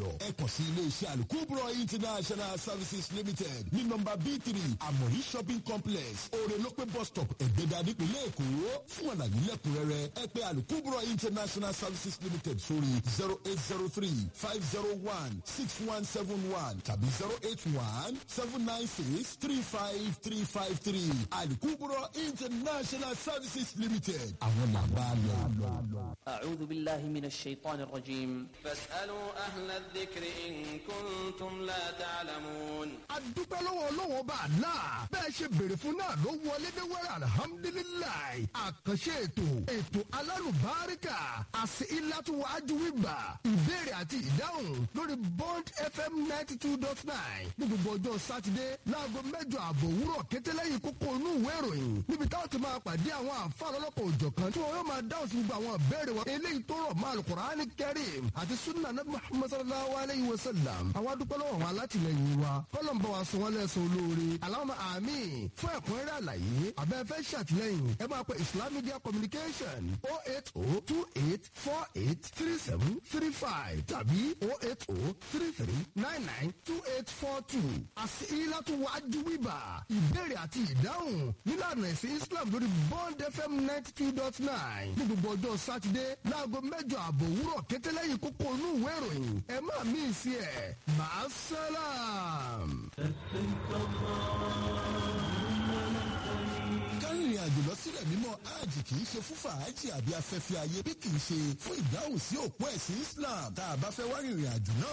lọ ẹ kàn sí iléeṣẹ́ alukubro international services limited ní nọmba b three amori shopping complex orelope bus stop ẹ̀gbẹ́dà nípínlẹ̀ èkó fún àlàyé lẹ́kùnrẹ́rẹ́ ẹ pè alukubro international services limited sórí zero eight zero three five zero one six one seven one tàbí zero eight one seven nine six three five three five three alukubro international services limited àwọn làbá lọ. أعوذ بالله من الشيطان الرجيم فاسألوا أهل الذكر إن كنتم لا تعلمون adúpẹ́ lọ́wọ́ ọlọ́wọ́ bá a la bẹ́ẹ̀ ṣe béèrè fún náà ló wọlé dé wẹ́rẹ́ alihamudulilayi àkànṣe ètò ètò alálùbáríkà àti ìlàtúwájú wíwà ìbéèrè àti ìdáhùn lórí bond fm ninety two dot nine ní gbogbo ọjọ́ sátidé láago mẹ́jọ àbọ̀ òwúrọ̀ kétéléyìn kókó inú ìwé ìròyìn níbi táwọn ti máa pàdé àwọn àǹfààní ọlọ́kọ̀ òjọ̀kan tí wọn yóò máa dáhùn sí gbogbo àwọn ìbéèrè wọn eléyìí tó rọ̀ mọ́ alukur'an kẹrim àti sunna nabi muhammad sallallahu alayhi wa sallam àwọn adúpẹ́ lọ́wọ́ wọn alátìlẹyìn wa kọ́lọ́n bá wa sọ wọn lẹ́sọ̀ olóore aláwọ̀ àmì fún ẹ̀kúnrẹ́rẹ́ àlàyé abẹ́fẹ́ ṣàtìlẹ́yìn ẹ máa pe islam media communication oh eight oh two eight four eight three seven three five tàbí oh eight oh three three nine nine two eight four two àti ìlàtúwájú wíbà ìbéèrè àti ìdáhùn nílànà ẹ̀sìn islam lórí bond fm ninety two dot nine ní gbogbo ọjọ́ sátidé láago mẹ́jọ àbọ̀ òwúrọ̀ kétéléyìn kókó inú ìwé ìròyìn ẹ má mí sí ẹ̀ máa sálàm. kárìnrìn àjò lọ sílẹ̀ mímọ́ hajj kì í ṣe fún fàájì àbí afẹ́fẹ́ ayé bí kì í ṣe fún ìdáhùn sí òpó ẹ̀sìn islam tá a bá fẹ́ wá rìnrìn àjò náà